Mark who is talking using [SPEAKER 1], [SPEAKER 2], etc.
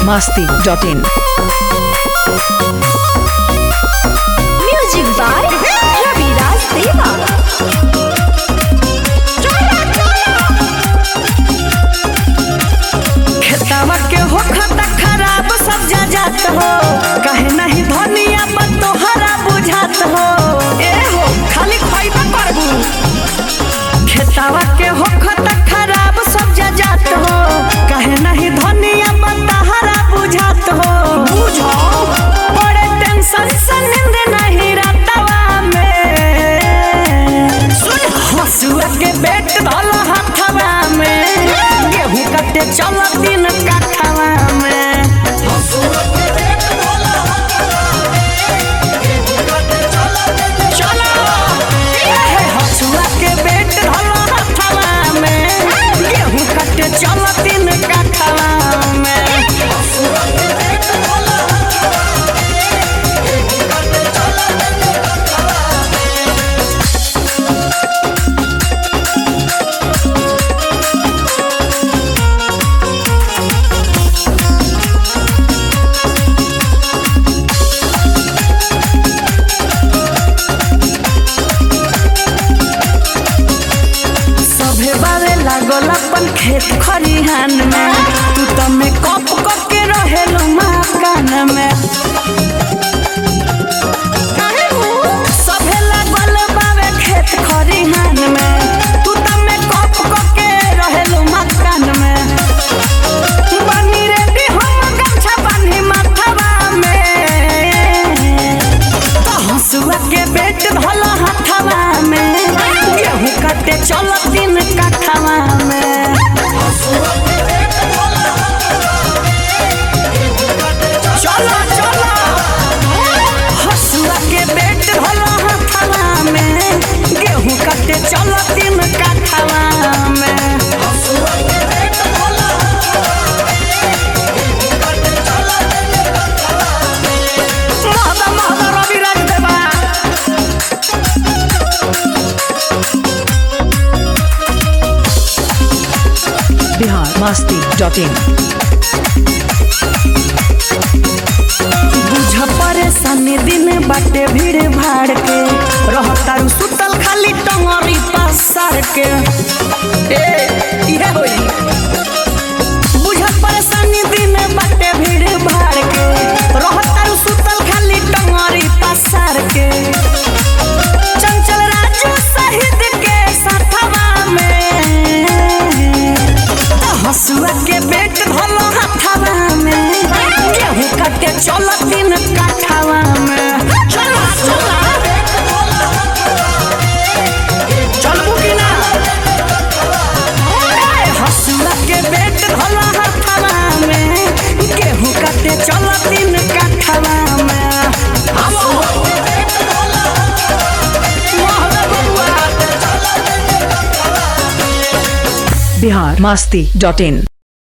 [SPEAKER 1] masti.in.
[SPEAKER 2] Music by Ravi Raj Deva.
[SPEAKER 3] खेतवा के हो खाता खराब सब जा जात हो कहे नहीं धनिया पर तोहरा बुझात हो ए हो खाली खइबा करबू खेतवा के हो खाता खराब सब जा जात हो कहे नहीं धनिया पर तोहरा बुझात हो बुझो बड़े टेंशन से नींद नहीं रातवा में सुन हसुआ के बेट धल हथवा में गेहूं कटे चल दिन काठवा में चलो ए हसुआ के बेट धल हथवा में गेहूं कटे चल दिन काठवा में सभे बारे लागल अपन खेत खरिहान में तू तो में कप कप के रहेलू मकान में सभे लागल बावे खेत खरिहान में तू तो में कप कप के रहेलू मकान में बनी रे हम गमछा बान्ही माथवा में तो हंसुआ के बेट भला हथवा में गेहूं काटे चल दिन काठवा में चलो चलो हंसुआ के बेट भला हथवा में गेहूं काटे चल दिन काठवा में महदा महदा रवि राज देवा
[SPEAKER 1] Bihar masti.in.
[SPEAKER 3] बुझ परेशानी दिन बाटे भीड़ भाड़ के रहतारू सुतल खाली टंगरी पसार के ए इहे होई बुझ परेशानी दिन बाटे भीड़ भाड़ के रहतारू सुतल खाली टंगरी पसार के चंचल राजू शहीद के साथवा में तो हसुआ के बेट भलो हथवा में गेहूं काटे चल दिन काठवा में चल चल चलबू कि ना ए, हसुआ के बेट भलो हथवा में गेहूं काटे चल दिन काठवा में आवो मोहब्बत बबुआ
[SPEAKER 1] Bihar masti.in.